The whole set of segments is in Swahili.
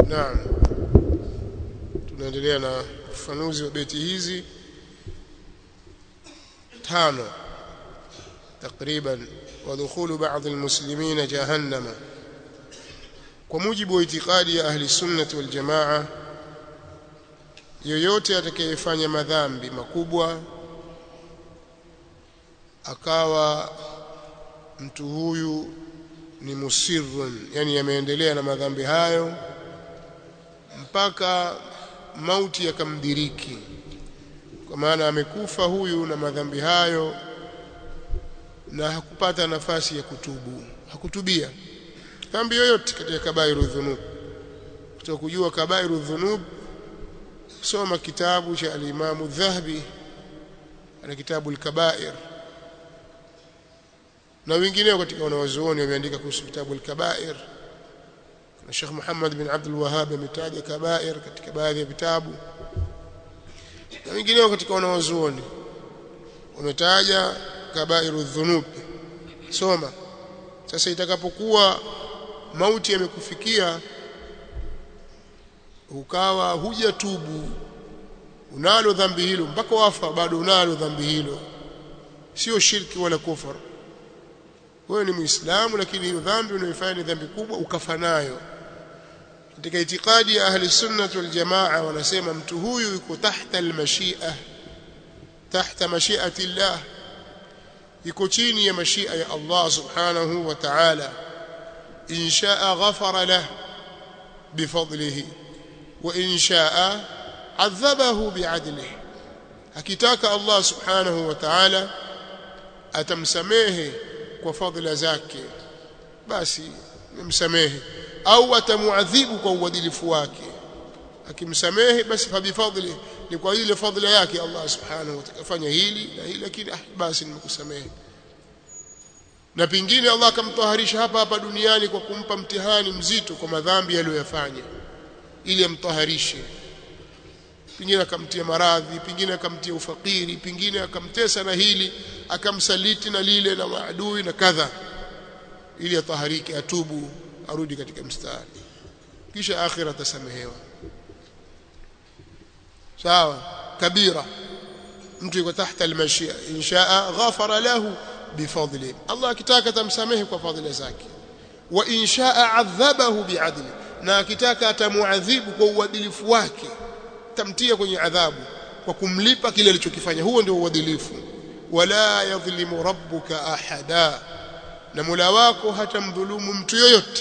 naam tunaendelea na ufafanuzi wa beti hizi tano takriban ودخول بعض المسلمين جهنم kwa mujibu wa itikadi ya ahli sunnati wal jamaa yoyote atakayefanya madhambi makubwa akawa mtu huyu ni musirrun yani ameendelea na madhambi hayo mpaka mauti yakamdiriki kwa maana amekufa huyu na madhambi hayo na hakupata nafasi ya kutubu hakutubia dhambi yoyote katika kabairu dhunub kutoka kujua kabairu dhunub soma kitabu cha al-Imam Dhahabi ana kitabu al-Kabair na wengineo katika wanawazuoni wameandika kuhusu kitabu al-Kabair na Sheikh Muhammad bin Abdul Wahhab ametaja kabair katika baadhi ya vitabu na wengineo katika wanawazuoni wametaja kabairu dhunub soma sasa itakapokuwa mauti yamekufikia ukawa hujatubu unalo dhambi hilo mpaka wafa bado unalo dhambi hilo sio shirki wala kufar wewe ni muislamu lakini hiyo dhambi unayoifanya ni dhambi kubwa ukafa nayo katika itikadi ya ahli sunnah wal jamaa wanasema mtu huyu yuko tahta almashia tahta mashiati Allah yuko chini ya mashia ya Allah subhanahu wa ta'ala in shaa ghafara lahu bifadlihi wa in shaa adhabahu bi'adlihi akitaka Allah subhanahu wa ta'ala atamsamehe kwa fadhila zake basi msamehe au atamuadhibu kwa uadilifu wake akimsamehe basi fabifadli ni kwa ile fadhila yake Allah subhanahu wa ta'ala fanya hili na hili lakini ah, basi nimekusamehe na pingine Allah akamtaharisha hapa hapa duniani kwa kumpa mtihani mzito kwa madhambi aliyoyafanya ili amtaharishe pingine akamtia maradhi pingine akamtia ufakiri pingine akamtesa na hili akamsaliti na lile na maadui na kadha ili ataharike atubu arudi katika mstari kisha akhira atasamehewa sawa kabira mtu yuko tahta almashia inshaa ghafara lahu bifadli Allah akitaka tamsamehe kwa fadhila zake wa inshaa adhabahu biadli na akitaka atamuadhibu kwa uadilifu wake tamtia kwenye adhabu kwa kumlipa kile alichokifanya huo ndio uadilifu wala yadhlimu rabbuka ahada na Mola wako hatamdhulumu mtu yoyote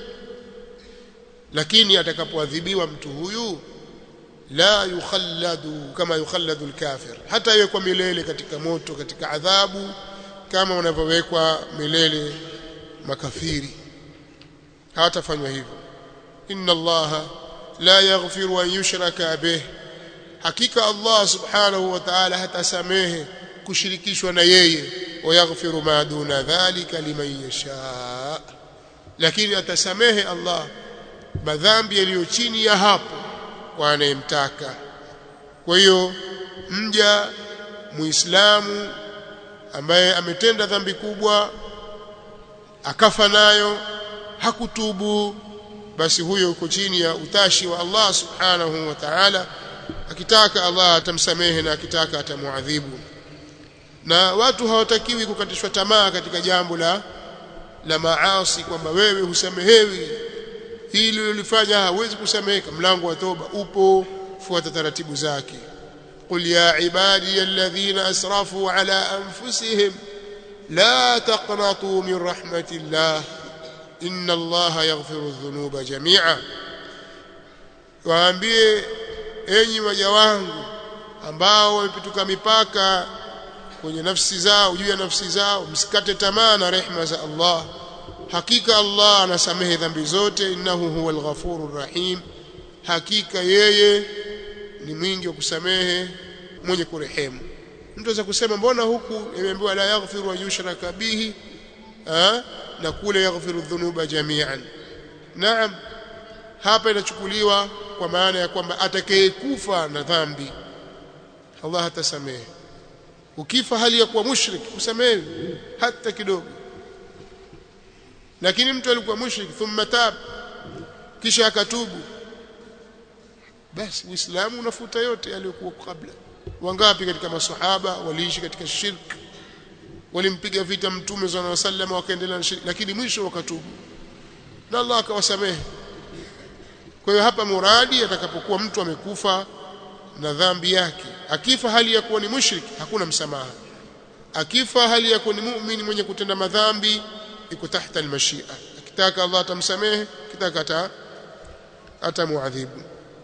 lakini atakapoadhibiwa mtu huyu la yukhalladu kama yukhalladu alkafir hata yewekwa milele katika moto katika adhabu kama wanavyowekwa milele makafiri hawatafanywa hivyo inna allaha la yaghfiru an yushraka bih hakika allah subhanahu wa ta'ala hatasamehe kushirikishwa na yeye wayaghfiru ma duna dhalika liman yasha lakini atasamehe allah madhambi yaliyo chini ya hapo kwa anayemtaka kwa hiyo mja muislamu ambaye ametenda dhambi kubwa akafa nayo hakutubu basi huyo uko chini ya utashi wa Allah subhanahu wa ta'ala akitaka Allah atamsamehe na akitaka atamuadhibu na watu hawatakiwi kukatishwa tamaa katika jambo la la maasi kwamba wewe husamehewi hili ulifanya hawezi kusameheka mlango wa toba upo fuata taratibu zake qul ya ibadi alladhina asrafu ala anfusihim la taqnatu min rahmatillah inna allaha yaghfiru dhunuba jami'a waambie enyi waja wangu ambao wamepituka mipaka kwenye nafsi zao juu ya nafsi zao msikate tamaa na rehema za Allah hakika Allah anasamehe dhambi zote innahu huwal ghafurur rahim hakika yeye ni mwingi wa kusamehe mwenye kurehemu mtu anaweza kusema mbona huku imeambiwa la yaghfiru wa yushraka bihi ha? na kule yaghfiru dhunuba jami'an naam hapa inachukuliwa kwa maana ya kwamba atakayekufa na dhambi Allah hatasamehe ukifa hali ya kuwa mushrik usamehe hata kidogo lakini mtu alikuwa mushrik thumma tab kisha akatubu basi uislamu unafuta yote yaliyokuwa kabla wangapi katika maswahaba waliishi katika shirk walimpiga vita mtume sallallahu alaihi wasallam wakaendelea na shirk lakini mwisho wakatubu na Allah akawasamehe kwa hiyo hapa muradi atakapokuwa mtu amekufa na dhambi yake akifa hali ya kuwa ni mushrik hakuna msamaha akifa hali ya kuwa ni muumini mwenye kutenda madhambi iko tahta almashia akitaka Allah atamsamehe kitaka ata atamuadhibu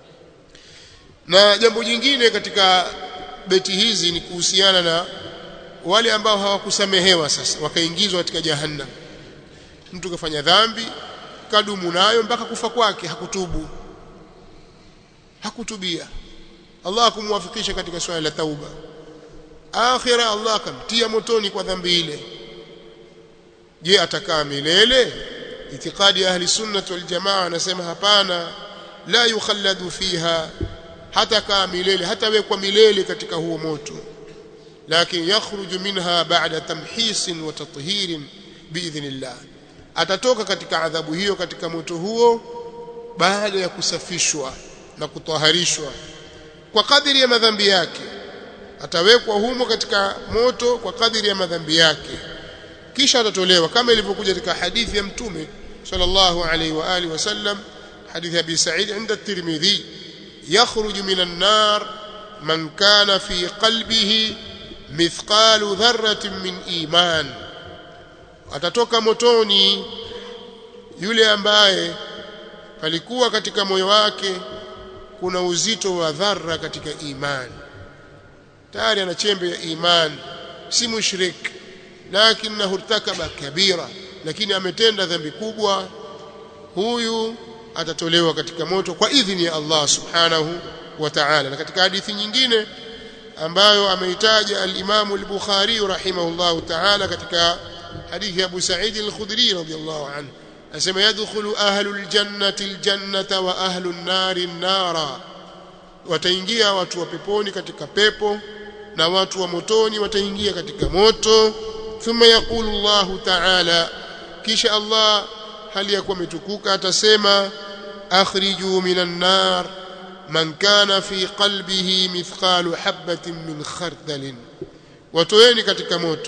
na jambo jingine katika beti hizi ni kuhusiana na wale ambao hawakusamehewa sasa wakaingizwa katika jahannam mtu kafanya dhambi kadumu nayo mpaka kufa kwake hakutubu hakutubia Allah kumwafikisha katika swala la tauba akhira Allah akamtia motoni kwa dhambi ile je atakaa milele itikadi ya ahli sunnah wal jamaa anasema hapana la yukhalladu fiha hata kaa milele hata wekwa milele katika huo moto lakini yakhruju minha ba'da tamhisin wa tathirin biidhnillah atatoka katika adhabu hiyo katika moto huo baada ya kusafishwa na kutaharishwa kwa kadiri ya madhambi yake atawekwa humo katika moto kwa kadiri ya madhambi yake kisha atatolewa kama ilivyokuja katika hadithi ya mtume sallallahu alaihi wa alihi wasallam hadithi ya Abi Sa'id inda at-Tirmidhi yakhruju minan nar man kana fi qalbihi mithqalu dharratin min iman atatoka motoni yule ambaye palikuwa katika moyo wake kuna uzito wa dharra katika imani tayari ana chembe ya imani si mushrik lakinahu irtakaba kabira lakini ametenda dhambi kubwa huyu atatolewa katika moto kwa idhini ya Allah subhanahu wa ta'ala na katika hadithi nyingine ambayo ameitaja al-Imam al-Bukhari rahimahullahu ta'ala katika hadithi ya Abu Sa'id al-Khudri radiyallahu anhu anasema yadkhulu ahlul jannati al-jannata wa ahlun nari an-nara wataingia watu wa peponi katika pepo na watu wa motoni wataingia katika moto thumma yaqulu Allah ta'ala kisha Allah hali ya kuwa umetukuka atasema akhriju minan nar man kana fi qalbihi mithqalu habatin min khardalin watoeni katika moto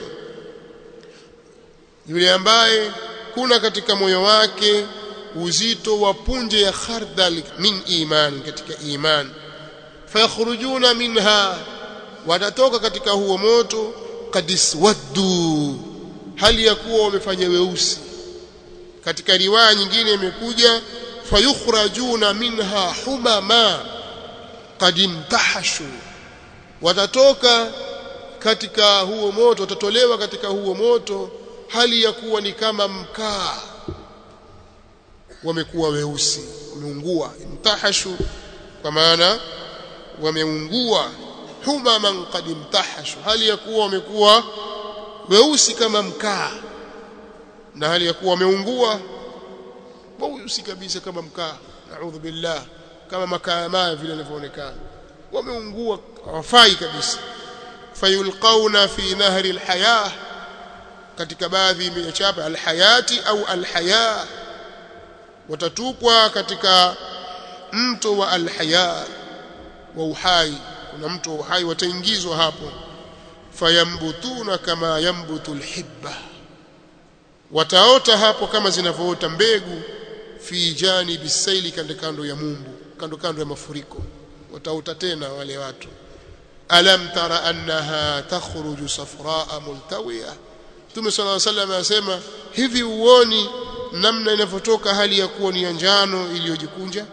yule ambaye kuna katika moyo wake uzito wa punje ya khardal min iman katika iman fayakhrujuna minha watatoka katika huo moto kadiswaddu hali ya kuwa wamefanya weusi katika riwaya nyingine imekuja fayukhrajuna minha humama qad imtahashu watatoka katika huo moto watatolewa katika huo moto hali ya kuwa ni kama mkaa wamekuwa weusi wameungua imtahashu kwa maana wameungua humaman qad imtahashu hali ya kuwa wamekuwa weusi kama mkaa na hali ya kuwa wameungua weusi kabisa kama mkaa naudhu billah kama makaa maya vile yanavyoonekana wameungua hawafai kabisa fayulqauna fi nahri alhayah katika baadhi ya chapa alhayati au alhaya watatupwa katika mto wa alhaya wa uhai kuna mto wa uhai wataingizwa hapo fayambutuna kama yambutu alhibba wataota hapo kama zinavyoota mbegu fi janibi saili kando kando ya mumbu kando kando ya mafuriko wataota tena wale watu alam tara annaha takhruju safraa multawiya Mtume صلى الله عليه وسلم anasema hivi uoni namna inavyotoka hali ya kuwa ni ya njano iliyojikunja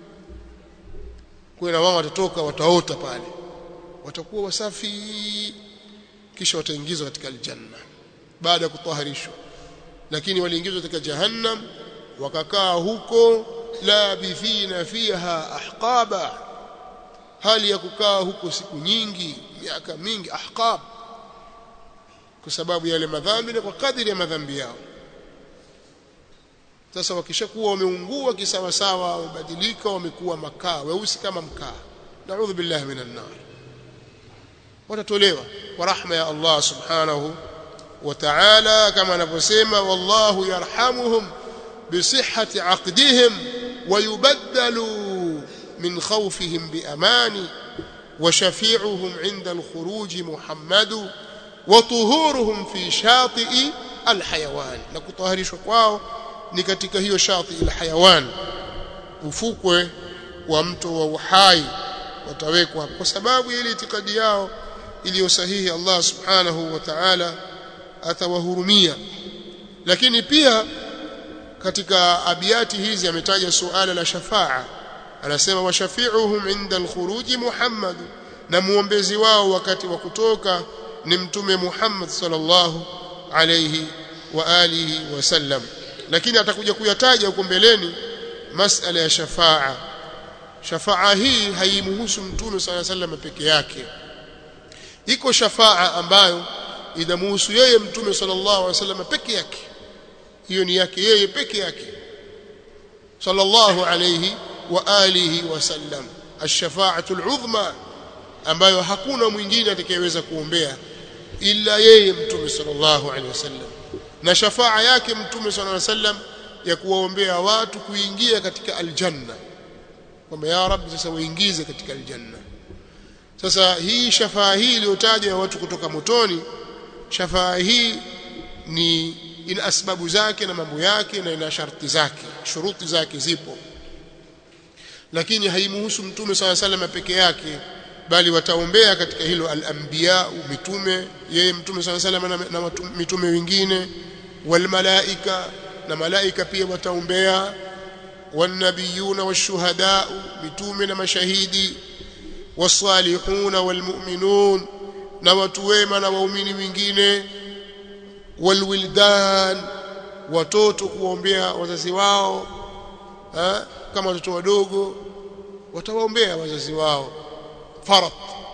kwa na wao watatoka wataota pale watakuwa wasafi kisha wataingizwa katika aljanna baada ya kutaharishwa lakini waliingizwa katika jahannam wakakaa huko labithina fiha ahqaba hali ya kukaa huko siku nyingi miaka mingi ahqab kwa sababu yale madhambi na kwa kadiri ya madhambi yao sasa wakishakuwa wameungua kisawa sawa wamebadilika wamekuwa makaa weusi kama mkaa naudhu billahi minan nar watatolewa kwa rahma ya Allah subhanahu wa ta'ala kama anavyosema wallahu yarhamuhum bisihhati aqdihim ويبدل من خوفهم بأمان وشفيعهم عند الخروج محمد وطهورهم في شاطئ الحيوان نكطهرishwa kwao ni katika hiyo shati alhayawan ufukwe wa mto wa uhai watawekwa kwa sababu ile itikadi yao iliyo sahihi Allah subhanahu wa ta'ala atawahurumia lakini pia katika abiati hizi ametaja suala la shafaa anasema washafi'uhum inda al-khuruji Muhammad na muombezi wao wakati wa kutoka ni mtume Muhammad sallallahu alayhi wa alihi wasallam lakini atakuja kuyataja huko mbeleni masala ya shafaa shafaa hii haimhusu mtume sallallahu alayhi wasallam peke yake iko shafaa ambayo inamhusu yeye mtume sallallahu alayhi wasallam peke yake hiyo ni yake yeye peke yake sallallahu alayhi wa alihi wasallam ash-shafa'atu al-'udhma ambayo hakuna mwingine atakayeweza kuombea ila yeye mtume sallallahu alayhi wasallam na shafaa yake mtume sallallahu alayhi wasallam ya kuwaombea watu kuingia katika aljanna kwamba ya rabbi sasa waingize katika aljanna sasa hii shafaa hii iliyotajwa ya watu kutoka motoni shafaa hii ni ina asbabu zake na mambo yake na ina sharti zake shuruti zake zipo lakini haimuhusu mtume swalla sallam peke yake bali wataombea katika hilo al-anbiya mitume yeye mtume swalla sallam na, na mitume wengine wal malaika na malaika pia wataombea والنبيون والشهداء mitume na mashahidi والصالحون والمؤمنون na watu wema na waumini wengine walwildan watoto kuombea wazazi wao ha? kama watoto wadogo watawaombea wazazi wao farat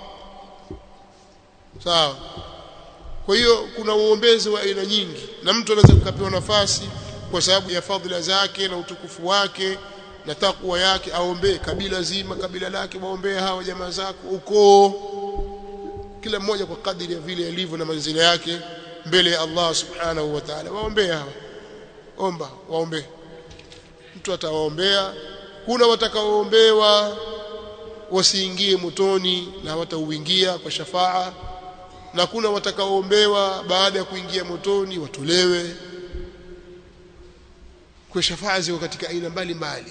sawa kwa hiyo kuna uombezi wa aina nyingi na mtu anaweza kukapewa nafasi kwa sababu ya fadhila zake na utukufu wake na takwa yake aombee kabila zima kabila lake waombee hawa jamaa zako ukoo kila mmoja kwa kadiri ya vile alivyo na manzila yake mbele ya Allah subhanahu wa ta'ala waombee hawa omba waombee mtu atawaombea kuna watakaoombewa wasiingie motoni na watauingia kwa shafaa na kuna watakaoombewa baada ya kuingia motoni watolewe kwa shafaa ziko katika aina mbalimbali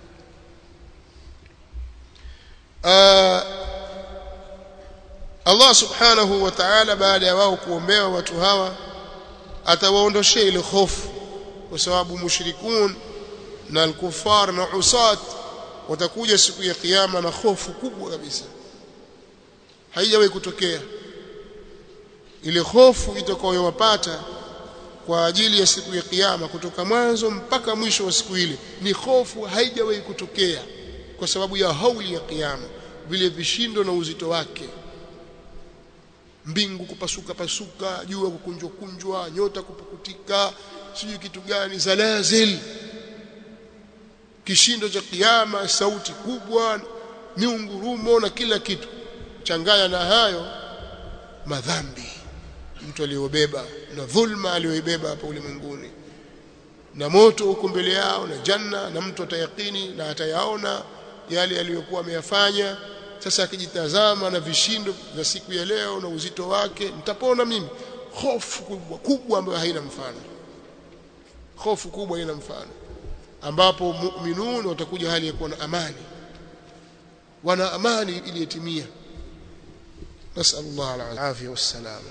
Allah subhanahu wa ta'ala baada ya wao kuombewa watu hawa atawaondoshea ile hofu kwa sababu mushrikun na al-kuffar na usat watakuja siku ya kiyama na hofu kubwa kabisa haijawahi kutokea ile hofu itakayowapata kwa ajili ya siku ya kiyama kutoka mwanzo mpaka mwisho wa siku ile ni hofu haijawahi kutokea kwa sababu ya hauli ya kiyama vile vishindo na uzito wake mbingu kupasuka pasuka jua kukunjwa kunjwa nyota kupukutika sijui kitu gani zalazil kishindo cha kiyama sauti kubwa miungurumo na kila kitu changanya na hayo madhambi mtu aliyobeba na dhulma aliyoibeba hapa ulimwenguni na moto huko mbele yao na janna na mtu atayakini na atayaona yale aliyokuwa ameyafanya sasa akijitazama na vishindo vya siku ya leo na uzito wake nitapona mimi hofu kubwa kubwa ambayo haina mfano hofu kubwa haina mfano ambapo mu'minun watakuja hali ya kuwa na amani wana amani iliyotimia nasallallahu alafia wassalama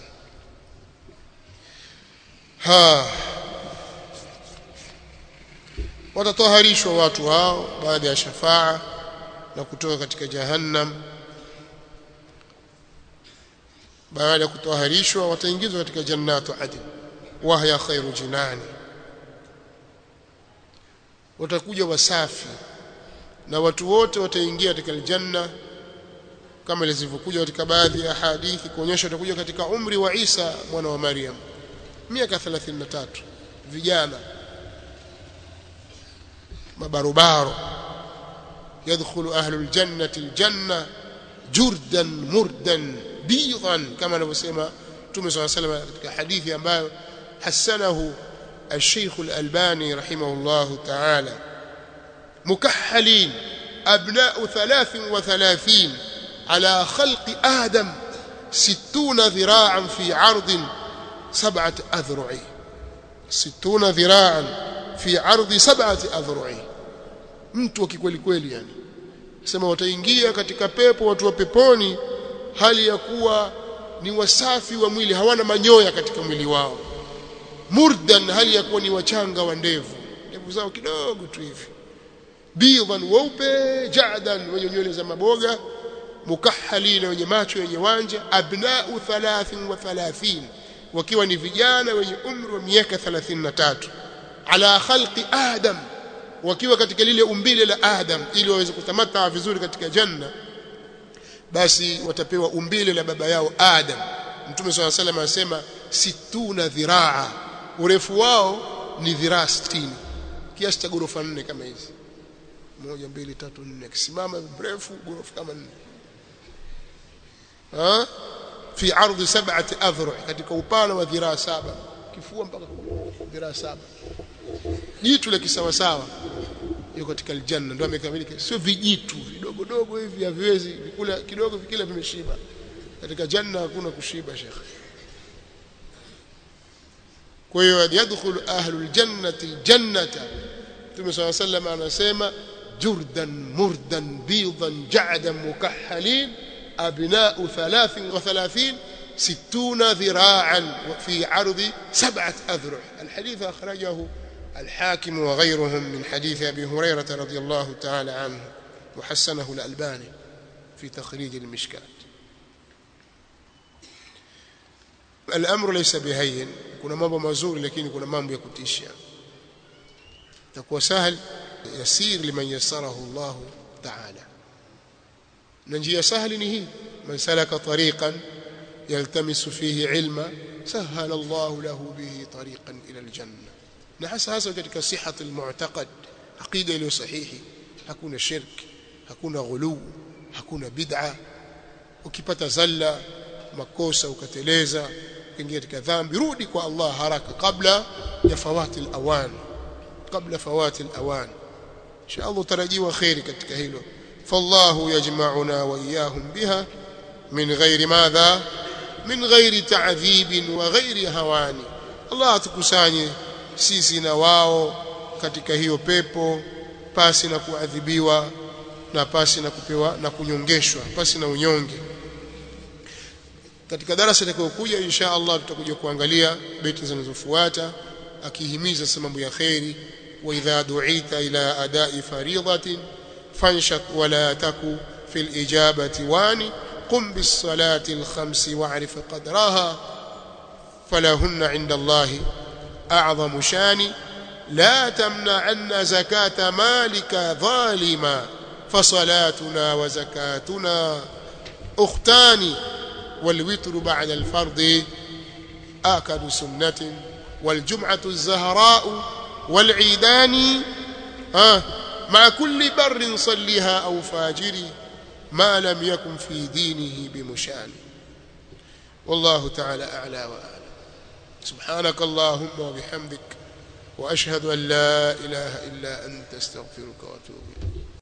ha watatoharishwa watu hao baada ya shafaa na kutoka katika jahannam baada ya kutoharishwa wataingizwa katika jannatu adn wahya khairu jinani watakuja wasafi na watu wote wataingia katika aljanna kama ilivyokuja katika baadhi ya hadithi kuonyesha watakuja katika umri wa Isa mwana wa Maryam miaka 33 vijana mabarobaro يدخل أهل الجنة الجنة جردا مردا بيضا كما نسمى تومي صلى الله عليه وسلم katika hadithi ambayo hasanahu الشيخ الألباني رحمه الله تعالى مكحلين أبناء ثلاث وثلاثين على خلق آدم ستون ذراعا في عرض سبعة أذرع ستون ذراعا في عرض سبعة أذرع mtu wa kikweli kweli yani sema wataingia katika pepo watu wa peponi hali ya kuwa ni wasafi wa mwili hawana manyoya katika mwili wao murdan hali ya kuwa ni wachanga wa ndevu ndevu zao kidogo tu hivi bidhan weupe jadan wenye nywele za maboga mukahhalina wenye macho yenye wanja abnau 33 wakiwa ni vijana wenye umri wa miaka 33 ala khalqi adam wakiwa katika lile umbile la adam ili waweze kutamata vizuri katika janna basi watapewa umbile la baba yao adam mtume swalla salam anasema situna dhiraa urefu wao ni dhiraa 60 kiasi cha ghorofa nne kama hizi moja mbili tatu nne akisimama mrefu ghorofa kama nne ha fi ardhi sab'ati adhru katika upana wa dhiraa saba kifua mpaka dhiraa saba jitu la kisawa sawa yuko katika aljanna ndio amekamilika sio vijitu vidogo dogo hivi haviwezi vikula kidogo vikila vimeshiba katika janna hakuna kushiba shekhe kwa hiyo yadkhulu ahlul jannati aljannata Mtume صلى الله عليه وسلم anasema jurdan murdan bidan ja'dan mukahhalin abna'u 33 ستون ذراعا في عرض سبعة أذرع الحديث أخرجه الحاكم وغيرهم من حديث أبي هريرة رضي الله تعالى عنه وحسنه الألباني في تخريج المشكات الأمر ليس بهين كنا mambo mazuri lakini kuna mambo ya kutisha takuwa sahal yasir liman yassarahu Allah ta'ala na njia sahali ni hii man salaka tariqan yaltamisu fihi ilma sahala Allah lahu bihi tariqan ila aljanna na hasa hasa katika sihhat almu'taqad aqida iliyo sahihi hakuna shirki hakuna ghulu hakuna bid'a ukipata zalla makosa ukateleza ukiingia katika dhambi rudi kwa Allah haraka kabla ya fawati alawan kabla fawati alawan insha Allah tarajiwa khairi katika hilo fallahu yajma'una wa iyyahum biha min ghairi madha min ghairi ta'dhib wa ghairi hawani Allah atukusanye sisi na wao katika hiyo pepo pasi na kuadhibiwa na pasi na kupewa na kunyongeshwa pasi na unyonge katika darasa litakayokuja insha Allah tutakuja kuangalia beti zinazofuata akihimiza mambo ya khairi wa idha du'ita ila ada'i fariidatin fanshak wala taku fil ijabati wani qum bis salati al khams wa'rif qadraha falahunna 'inda Allah a'zamu shani لا تمنعن زكاة مالك ظالما فصلاتنا وزكاتنا أختان والوتر بعد الفرض آكد سنة والجمعة الزهراء والعيدان آه مع كل بر صليها أو فاجر ما لم يكن في دينه بمشان والله تعالى أعلى وأعلى سبحانك اللهم وبحمدك وأشهد أن لا إله إلا أنت استغفرك وأتوب إليك